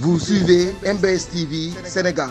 Vous suivez MBS TV Sénégal.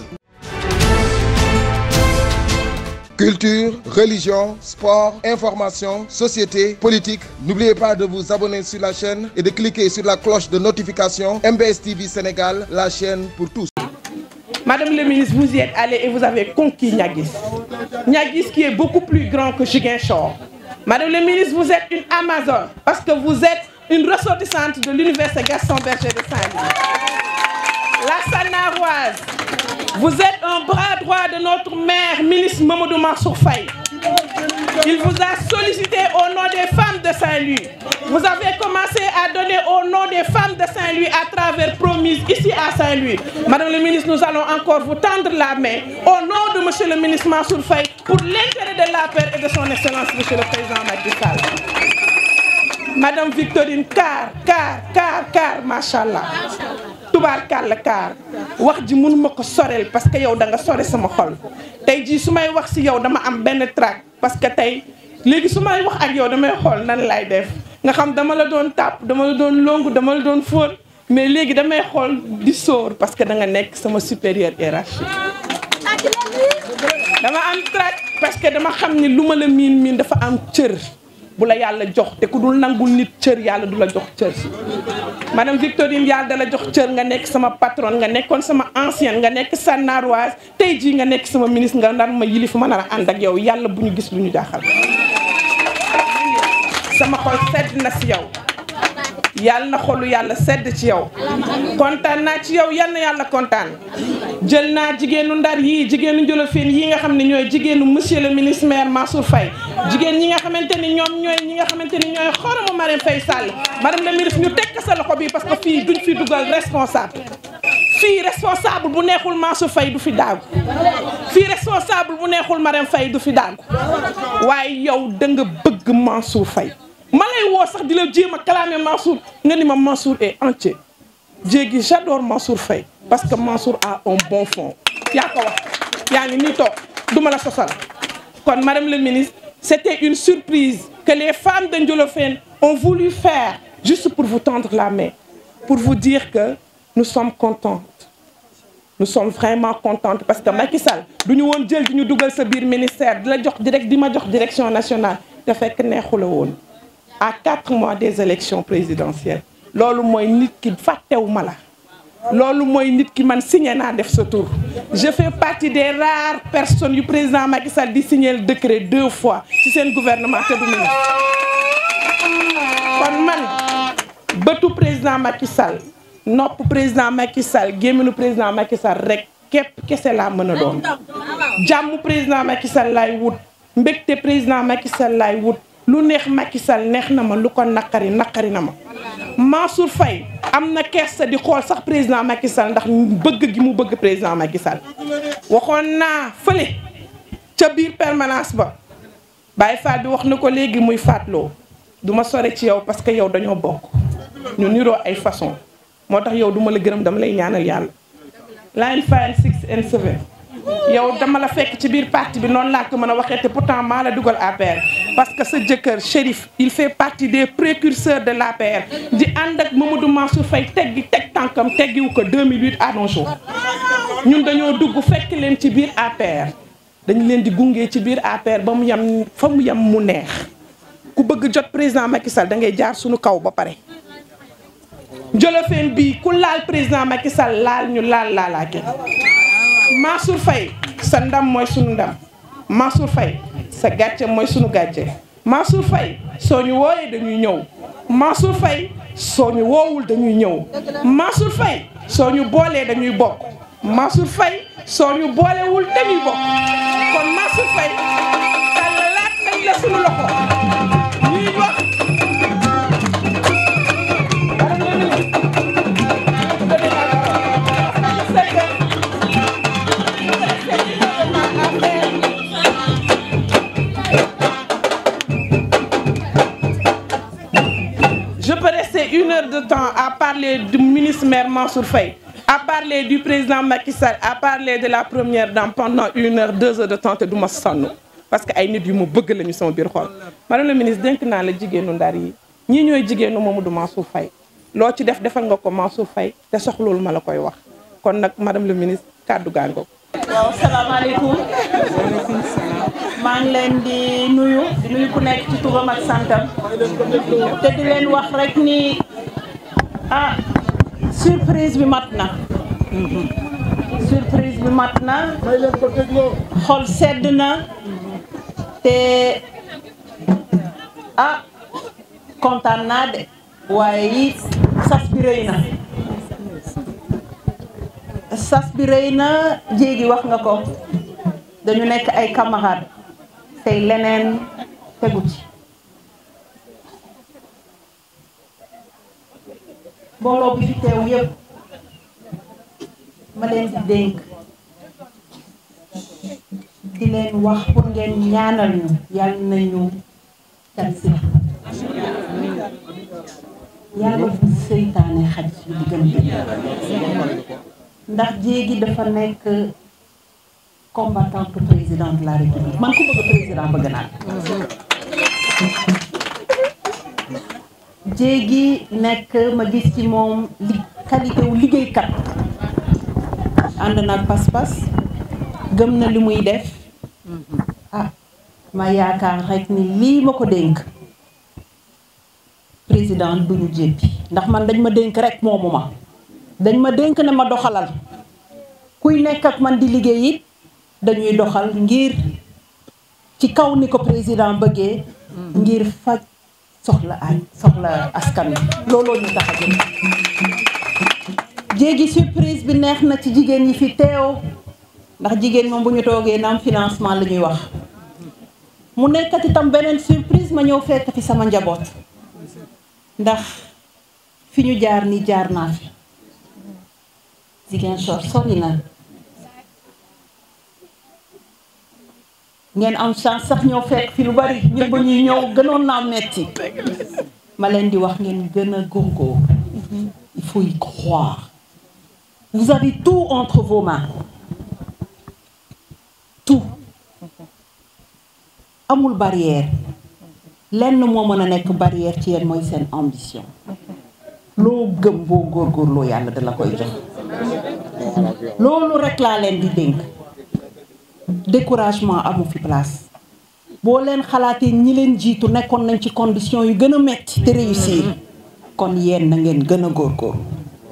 Culture, religion, sport, information, société, politique. N'oubliez pas de vous abonner sur la chaîne et de cliquer sur la cloche de notification MBS TV Sénégal, la chaîne pour tous. Madame le ministre, vous y êtes allé et vous avez conquis Niagis. Niagis qui est beaucoup plus grand que Ziguinchor. Madame le ministre, vous êtes une Amazone parce que vous êtes une ressortissante de l'université Gaston Berger de Saint-Louis. La Sanaroise, vous êtes un bras droit de notre maire, ministre Mamadou Mansour Faye. Il vous a sollicité au nom des femmes de Saint-Louis. Vous avez commencé à donner au nom des femmes de Saint-Louis à travers Promise ici à Saint-Louis. Madame le ministre, nous allons encore vous tendre la main au nom de Monsieur le ministre Mansour Faye pour l'intérêt de la paix et de son excellence, Monsieur le président Macky Sall. Madame Victorine Car, Car, Car, Car, machallah. tubaarkàlla kaar wax ji mënuma ko soreel parce que yow da nga sore sama xol tey jii su may wax si yow dama am benn trac parce que tey léegi su may wax ak yow damay xool nan lay def nga xam dama la doon tàpp dama la doon longu dama la doon fóot mais léegi damay xool di sóor parce que da nga nekk sama supérieur hiérarchique dama am trac parce que dama xam ni lu ma la miin miin dafa am cër bu la yàlla jox te ku dul nangul nit cër yàlla du la jox cër madame Victorine yàlla da la jox cër nga nekk sama patron nga nekkoon sama ancienne nga nekk Sanaroise tey jii nga nekk sama ministre nga nar ma yilif ma nar a ànd ak yow yàlla bu ñu gis lu ñu jaaxal sama xol sedd na si yow yàlla na xolu yàlla sedd ci yow kontaan naa ci yow yal na yàlla kontaan jël naa jigéenu ndar yii jigéenu Njolofeen yii nga xam ne ñooy jigéenu monsieur le ministre maire Mansour Faye jigéen ñi nga xamante ni ñoom ñooy ñi nga xamante ni ñooy xoromu Marème Faye Sall madame le ministre ñu tekk sa loxo bi parce que fii duñ fi dugal responsable fii responsable bu neexul Mansour Faye du fi daagu fii responsable bu neexul Marème Faye du fi daagu waaye yow da nga bëgg Mansour Faye ma lay woo sax di la jéem a kalaame Mansour nga ni ma Mansour est entier jéegi j'adore Mansour Faye parce que Mansour a un bon fond yaa ko wax yaa ngi nii toog duma la sosal kon madame le ministre c'était une surprise que les femmes de Ndiolofène ont voulu faire juste pour vous tendre la main pour vous dire que nous sommes contentes nous sommes vraiment contentes parce que Macky Sall du ñu woon jël di ñu dugal sa biir ministère di la jox direct di ma jox direction nationale te fekk neexu la woon à quatre mois des élections présidentielles loolu mooy nit ki fàttewu ma la loolu mooy nit ki man signé naa def sa tour je fais partie des rares personnes yu président Macky Sall di signer le décret deux fois ci seen gouvernement te du ministre kon man bëtu président Macky Sall nopp président Macky Sall gémminu président Macky Sall rek képp kese laa mën a doon jàmm président Macky Sall laay wut mbégte président Macky Sall laay wut lu neex Macky Sall neex na ma lu ko naqari naqari na ma Mansour Faye am na kersa di xool sax président Macky Sall ndax bëgg gi mu bëgg président Macky Sall waxoon naa fële ca biir permanence ba Baye Fall bi wax na ko léegi muy faatloo du ma sore ci yow parce que yow dañoo bokk ñu niroo ay façon moo tax yow duma la gërëm dama lay ñaanal yàlla line five six and seven yow dama la fekk ci biir parti bi noonu laa ko mën a waxee te pourtant maa la dugal APR parce que sa jëkkër Chérif il fait partie des précurseurs de l'APR di ànd ak Mamadou Mansour Faye teggi teg tànkam teggiwu ko 2008 à nos jours ñun dañoo dugg fekk leen ci biir APR dañu leen di gunge ci biir APR ba mu yem fa mu yem mu neex ku bëgg jot président Macky Sall da ngay jaar suñu kaw ba pare Njolofeen bii ku laal président Macky Sall laal ñu laal laalaake Mansour Faye sa ndam mooy sunu ndam Mansour Faye sa gàcce mooy sunu gàcce Mansour Faye soo ñu wooyee dañuy ñëw Mansour Faye soo ñu woowul dañuy ñëw Mansour Faye soo ñu boolee dañuy bokk Mansour Faye soo ñu boolewul dañuy bokk kon Mansour Faye tàllalaat nañ la sunu loxo ñuy wax Je peux rester une heure de temps à parler du ministre maire Mansour Faye, à parler du président Macky Sall, à parler de la première dame pendant une heure, deux heures de temps te du ma sonn parce que ay nit yu ma bëgg lañu sama biir xol. madame la ministre dénk naa la jigéenu ndar yi ñii ñooy jigéenu Mamadou Mansour Faye loo ci def defal nga ko Mansour Faye te soxloolu ma la koy wax kon nag madame le ministre kàddu gaa ngoog waaw salaamaaleykum maa ngi leen di nuyu di nuyu ku nekk ci turam ak santam te di leen wax rek ni ah surprise bi mat na surprise bi mat na xol sedd na te ah kontaan naa de waaye it sas bi rëy na sas bi rëy na jéegi wax nga ko dañu nekk ay camarades tey leneen tegu ci mbooloo bi fi teew yëpp ma leen di dénk di leen wax pour ngeen ñaanal ñu yàlla nañu tan si yàlla bu seytaane xaj suñu diggante ndax jéegi dafa nekk combattante président de la république man ku bëgg président bëgg naa jéegi nekk ma gis ci moom li qualité wu liggéeykat ànd naag pas-pas gëm na li muy def ah ma yaakaar rek ni lii ma ko dénk président duñu jéppi ndax man dañ ma dénk rek moomu ma dañ ma dénk ne ma doxalal kuy nekk ak man di liggéey it dañuy doxal ngir ci kaw ni ko président bëggee ngir faj soxla ay soxla askan wi looloo ñu tax a jëm jéegi surprise bi neex na ci jigéen ñi fi teew ndax jigéen moom bu ñu toogee naam financement la ñuy wax mu nekkat itam beneen surprise ma ñëw fekk fi sama njaboot ndax fi ñu jaar ni jaar naa fi Ziguinchor sori na ngeen am chance sax ñëw fekk fi lu bari ñun ba ñuy ñëw gënoon naa metti ma leen di wax ngeen gën a góorgóor il faut y croire vous avez tout entre vos mains tout amul barrière lenn moo mën a nekk barrière ci yéen mooy seen ambition loo gëm boo góorgóorloo yàlla da la koy jox loolu rek laa leen di dénk découragement amu fi place boo leen xalaatee ñi leen jiitu nekkoon nañ ci condition yu gën a metti te réussir kon yéen na ngeen gën a góorgóorlu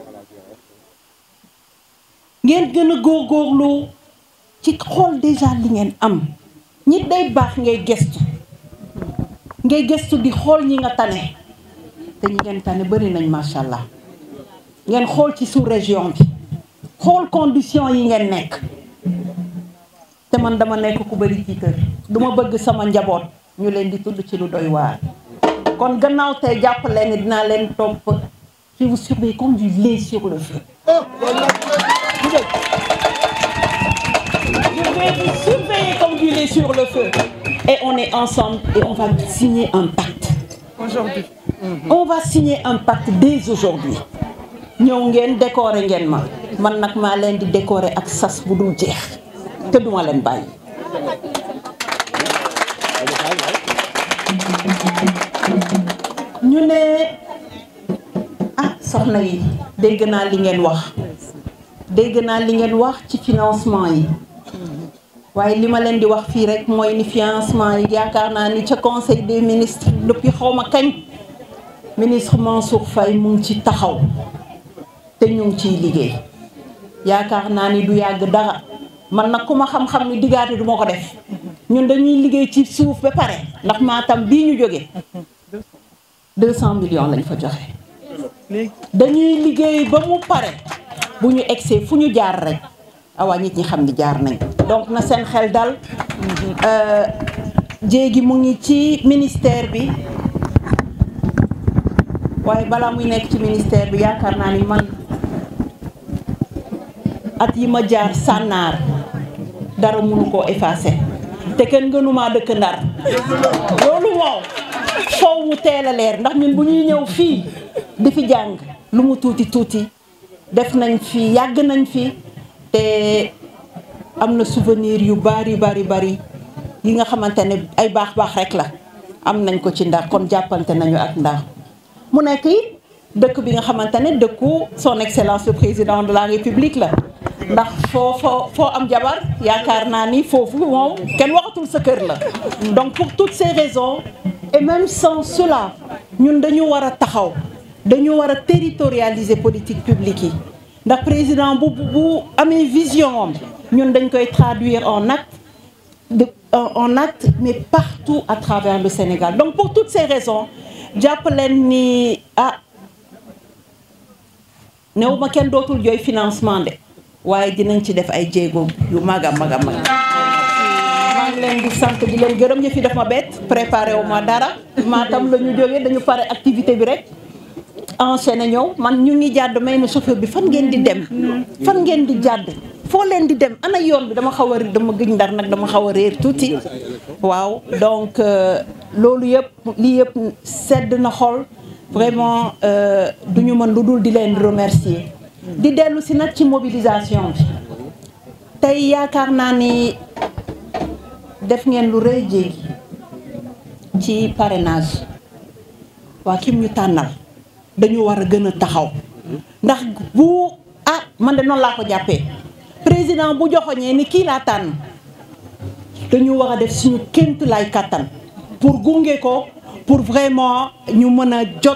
ngeen gën a góorgóorlu ci xool déjà li ngeen am ñi day baax ngay gestu ngay gestu di xool ñi nga tane te ñi ngeen tane bari nañ macha allah ngeen xool ci sous région bi xool condition yi ngeen nekk te man dama nekk ku bari ci kër duma bëgg sama njaboot ñu leen di tudd ci lu doy waar kon gannaaw tey jàpp leen ni dinaa leen topp je vous surveille comme du lait sur le feu je vais vous surveiller comme du lait sur le feu et on est ensemble et on va signer un pacte aujourd'hui on va signer un pacte dès aujourd'hui ñëw ngeen décorer ngeen ma man nag maa leen di décorer ak sas bu dul jeex te duma leen bàyyi ñu ne ah soxna yi dégg naa li ngeen wax dégg naa li ngeen wax ci financement yi waaye li ma leen di wax fii rek mooy ni financement yi yaakaar naa ni ca conseil des ministres depuis xaw ma kañ ministre Mansour Faye mu ngi ci taxaw te ñu ngi ciy liggéey yaakaar naa ni du yàgg dara man nag ku ma xam-xam ni diggaate du ma ko def ñun dañuy liggéey ci suuf ba pare ndax Matam bii ñu jóge deux cent millions lañ fa joxe dañuy liggéey ba mu pare bu ñu egsee fu ñu jaar rek awaa nit ñi xam ni jaar nañ donc na seen xel dal jéegi mu ngi ci ministère bi waaye balaa muy nekk ci ministère bi yaakaar naa ni man at yi ma jaar sànnaar dara mënu koo effacé te kenn gënumaa dëkk ndar loolu moom foow mu teel a leer ndax ñun bu ñuy ñëw fii di fi jàng lu mu tuuti tuuti def nañ fi yàgg nañ fi te am na souvenir yu bari bari bari yi nga xamante ne ay baax baax rek la am nañ ko ci ndar kon jàppante nañu ak ndar mu nekk it dëkk bi nga xamante ne dëkku son excellence le président de la république la ndax foo foo foo am jabar yaakaar naa ni foofu moom kenn waxatul sa kër la donc pour toutes ces raisons et même sans cela ñun dañu war a taxaw dañu war a territorialiser politique publique yi ndax président bu bu amee vision am ñun dañ koy traduire en acte de en acte mais partout à travers le Sénégal donc pour toutes ces raisons jàpp leen ni ah néew ma kenn dootul jooy financement de waaye dinañ ci def ay jéego yu mag a mag a mag maa ngi leen di sant di leen gërëm yëf yi daf ma bett préparé wu ma dara maatam la ñu jógee dañu pare activité bi rek enchaîné ñëw man ñu ngi jàdd may na chauffeur bi fan ngeen di dem fan ngeen di jàdd foo leen di dem ana yoon bi dama xaw a dama gëj ndar nag dama xaw a réer tuuti waaw donc loolu yëpp lii yëpp sedd na xol vraiment du ñu mën lu dul di leen remercier di dellu si nag ci mobilisation bi tey yaakaar naa ni def ngeen lu rëy jéegi ci parrainage waa kim ñu tànnal dañu war a gën a taxaw ndax bu ah man de noonu laa ko jàppee président bu joxoñee ni kii laa tànn dañu war a def suñu kémt lay kàttan pour gunge ko pour vraiment ñu mën a jot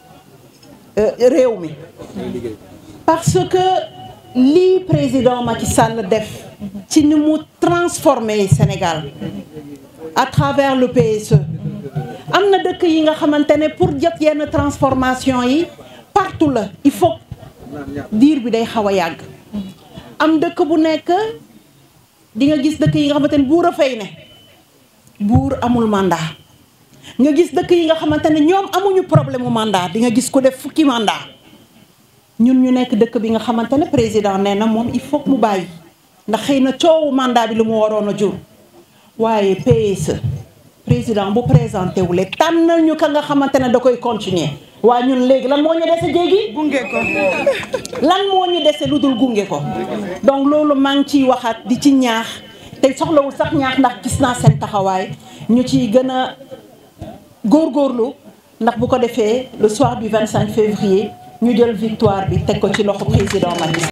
réew mi parce que lii président Macky Sall def ci ni mu transformer Sénégal à travers le PSE am na dëkk yi nga xamante ne pour jot yenn transformation yi partout la il faut diir bi day xaw a yàgg am dëkk bu nekk di nga gis dëkk yi nga xamante ne buur a fay ne buur amul mandat nga gis dëkk yi nga xamante ne ñoom amuñu problème mu mandat di nga gis ku def fukki mandat ñun ñu nekk dëkk bi nga xamante ne président nee na moom il faut mu bàyyi ndax xëy na coowu mandat bi lu mu waroon a jur waaye PSE président bu présenté wu lee tànnal ñu ka nga xamante ne da koy continuer waaye ñun léegi lan moo ñu dese jéegi gunge ko lan moo ñu dese lu dul gunge ko donc loolu maa ngi ciy waxaat di ci ñaax te soxlawul sax ñaax ndax gis naa seen taxawaay ñu ciy gën a góorgóorlu ndax bu ko defee le soir du 25 février ñu jël victoire bi teg ko ci loxo président Macky